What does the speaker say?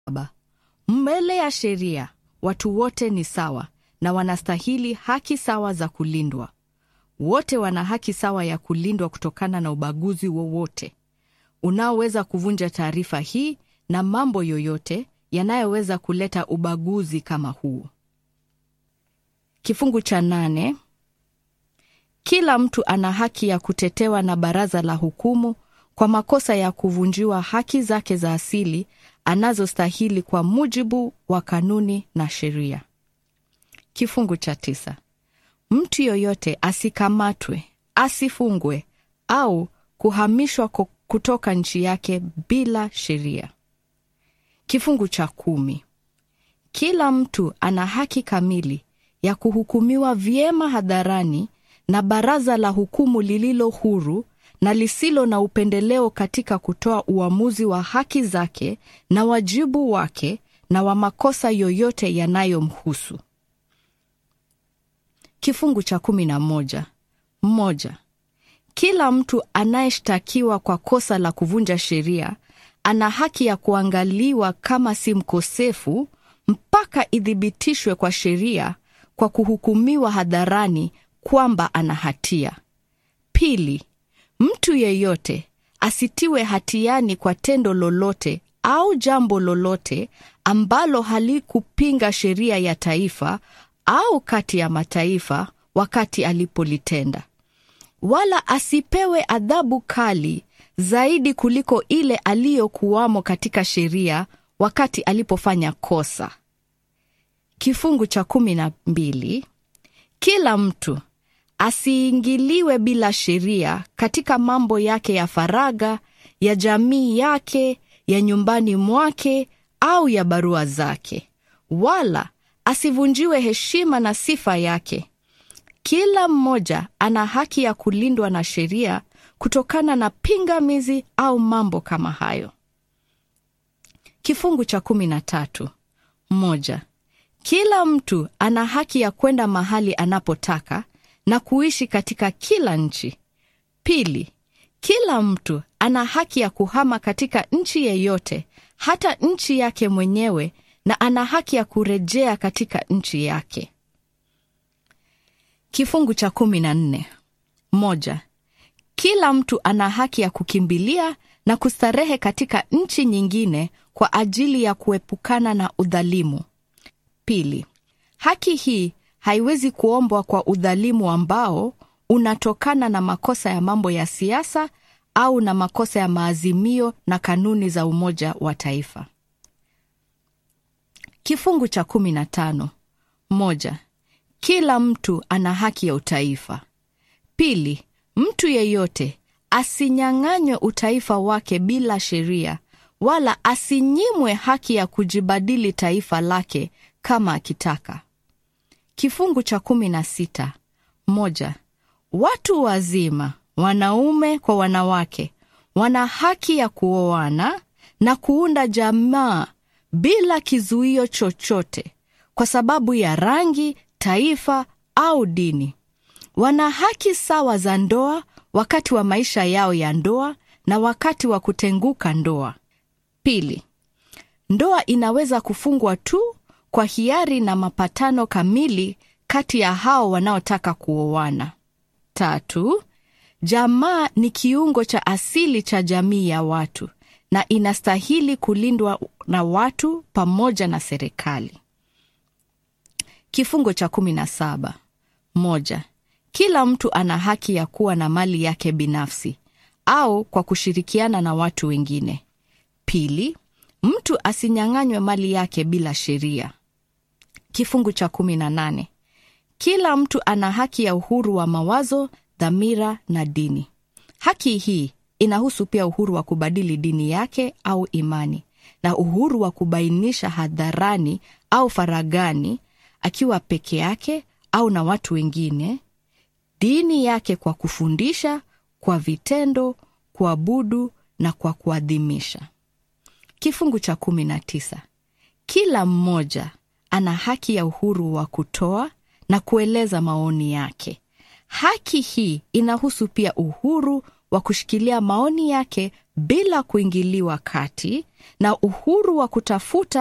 Baba, mbele ya sheria watu wote ni sawa na wanastahili haki sawa za kulindwa. Wote wana haki sawa ya kulindwa kutokana na ubaguzi wowote unaoweza kuvunja taarifa hii na mambo yoyote yanayoweza kuleta ubaguzi kama huu. Kifungu cha nane. Kila mtu ana haki ya kutetewa na baraza la hukumu kwa makosa ya kuvunjiwa haki zake za asili anazostahili kwa mujibu wa kanuni na sheria. Kifungu cha tisa. Mtu yoyote asikamatwe, asifungwe au kuhamishwa kutoka nchi yake bila sheria. Kifungu cha kumi. Kila mtu ana haki kamili ya kuhukumiwa vyema hadharani na baraza la hukumu lililo huru na lisilo na upendeleo katika kutoa uamuzi wa haki zake na wajibu wake na wa makosa yoyote yanayomhusu. Kifungu cha kumi na moja. Moja. Kila mtu anayeshtakiwa kwa kosa la kuvunja sheria ana haki ya kuangaliwa kama si mkosefu mpaka ithibitishwe kwa sheria kwa kuhukumiwa hadharani kwamba ana hatia. Pili, mtu yeyote asitiwe hatiani kwa tendo lolote au jambo lolote ambalo halikupinga sheria ya taifa au kati ya mataifa wakati alipolitenda, wala asipewe adhabu kali zaidi kuliko ile aliyokuwamo katika sheria wakati alipofanya kosa. Kifungu cha kumi na mbili. Kila mtu asiingiliwe bila sheria katika mambo yake ya faragha, ya jamii yake, ya nyumbani mwake au ya barua zake, wala asivunjiwe heshima na sifa yake. Kila mmoja ana haki ya kulindwa na sheria kutokana na pingamizi au mambo kama hayo. Kifungu cha kumi na tatu. Moja. Kila mtu ana haki ya kwenda mahali anapotaka na kuishi katika kila nchi. Pili, kila mtu ana haki ya kuhama katika nchi yeyote, hata nchi yake mwenyewe, na ana haki ya kurejea katika nchi yake. Kifungu cha kumi na nne. Moja. Kila mtu ana haki ya kukimbilia na kustarehe katika nchi nyingine kwa ajili ya kuepukana na udhalimu. Pili, haki hii haiwezi kuombwa kwa udhalimu ambao unatokana na makosa ya mambo ya siasa au na makosa ya maazimio na kanuni za Umoja wa Taifa. Kifungu cha kumi na tano. Moja. Kila mtu ana haki ya utaifa. Pili, mtu yeyote asinyang'anywe utaifa wake bila sheria, wala asinyimwe haki ya kujibadili taifa lake kama akitaka. Kifungu cha kumi na sita. Moja. Watu wazima, wanaume kwa wanawake, wana haki ya kuoana na kuunda jamaa bila kizuio chochote kwa sababu ya rangi, taifa au dini. Wana haki sawa za ndoa wakati wa maisha yao ya ndoa na wakati wa kutenguka ndoa. Pili, ndoa inaweza kufungwa tu kwa hiari na mapatano kamili kati ya hao wanaotaka kuoana. Tatu, jamaa ni kiungo cha asili cha jamii ya watu na inastahili kulindwa na watu pamoja na serikali. Kifungo cha kumi na saba. Moja. Kila mtu ana haki ya kuwa na mali yake binafsi au kwa kushirikiana na watu wengine. Pili, mtu asinyang'anywe mali yake bila sheria. Kifungu cha kumi na nane. Kila mtu ana haki ya uhuru wa mawazo, dhamira na dini. Haki hii inahusu pia uhuru wa kubadili dini yake au imani na uhuru wa kubainisha hadharani au faragani, akiwa peke yake au na watu wengine, dini yake kwa kufundisha, kwa vitendo, kuabudu na kwa kuadhimisha. Kifungu cha kumi na tisa. Kila mmoja ana haki ya uhuru wa kutoa na kueleza maoni yake. Haki hii inahusu pia uhuru wa kushikilia maoni yake bila kuingiliwa kati na uhuru wa kutafuta